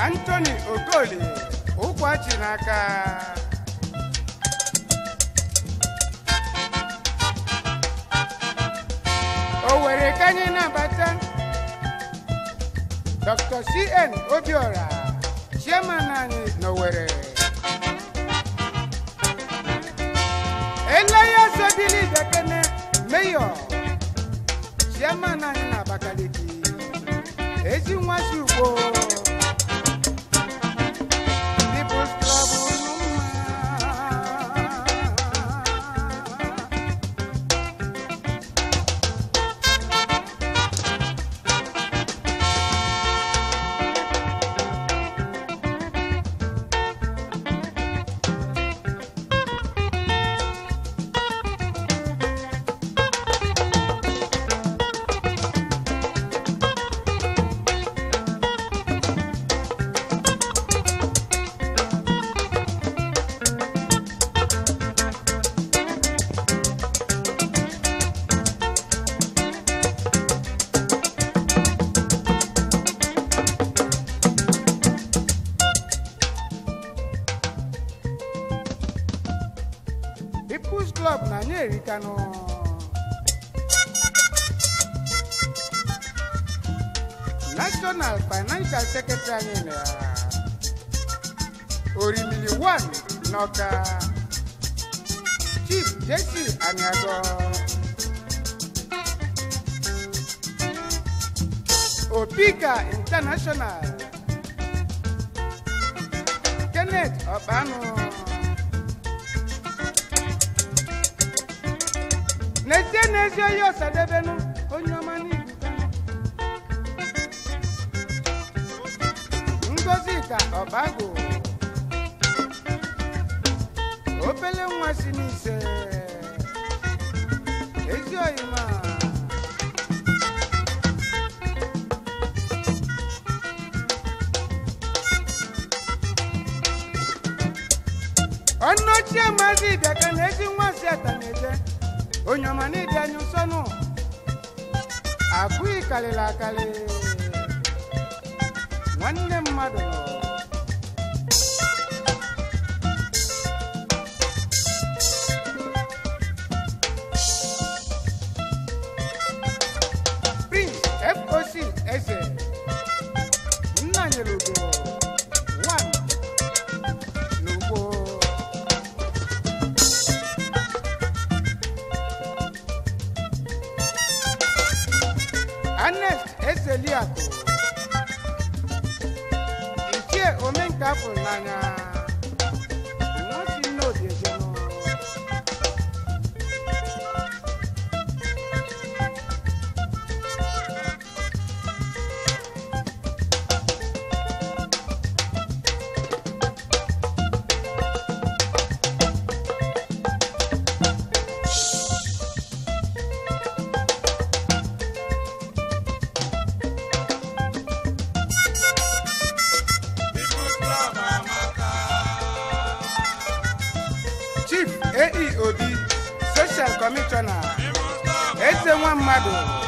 Anthony Okoli ụkwachi n'aka Owerri ka anyị na-abata Dr. CN Obiora chairman anyị n'Owerri Eleya Sobili Bekene Mayor chairman anyị n'Abakaliki ezi nwa si ugbo People's Club Ụmụmma. People's Club na anyị erikanụ National Financial Secretary anyị na Orimili 1 n'Ọka Chief Jesse Aniago Opika International Kenneth Ọkpanụ n'ezie n'ezie onye ọsadebenu onye ọma n'ibu ngozi ka ọbago obele nwa si n'ise ezi oyima ọnụ ochie maazị bịaka na ezi nwa si ata na-eje onye ọma n'ịdị anya nsọnụ akụghị karịrị akarị nwanne mmadụ prince foc eze nna nyere udo one n'ugbo Ernest Ezeliakụ ichie omenka afụrụ n'anya nwosi n'obi ejenụ chief ae obi social commissioner eze nwa mmadụ